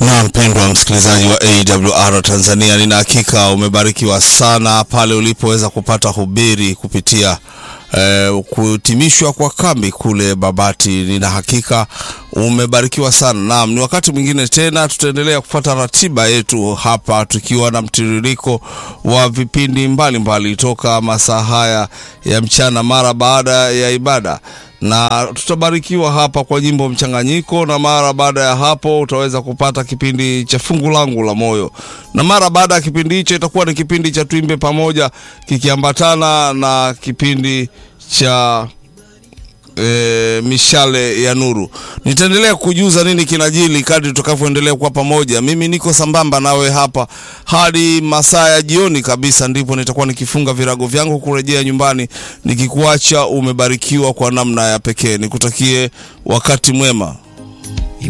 Na mpendwa msikilizaji wa AWR Tanzania, nina hakika umebarikiwa sana pale ulipoweza kupata hubiri kupitia eh, kuhitimishwa kwa kambi kule Babati. Nina hakika umebarikiwa sana. Naam, ni wakati mwingine tena tutaendelea kupata ratiba yetu hapa tukiwa na mtiririko wa vipindi mbalimbali mbali, toka masaa haya ya mchana mara baada ya ibada na tutabarikiwa hapa kwa nyimbo mchanganyiko, na mara baada ya hapo utaweza kupata kipindi cha fungu langu la moyo, na mara baada ya kipindi hicho itakuwa ni kipindi cha tuimbe pamoja kikiambatana na kipindi cha E, mishale ya nuru. Nitaendelea kujuza nini kinajili kadri tutakavyoendelea kuwa pamoja. Mimi niko sambamba nawe hapa hadi masaa ya jioni kabisa, ndipo nitakuwa nikifunga virago vyangu kurejea nyumbani, nikikuacha umebarikiwa kwa namna ya pekee. Nikutakie wakati mwema.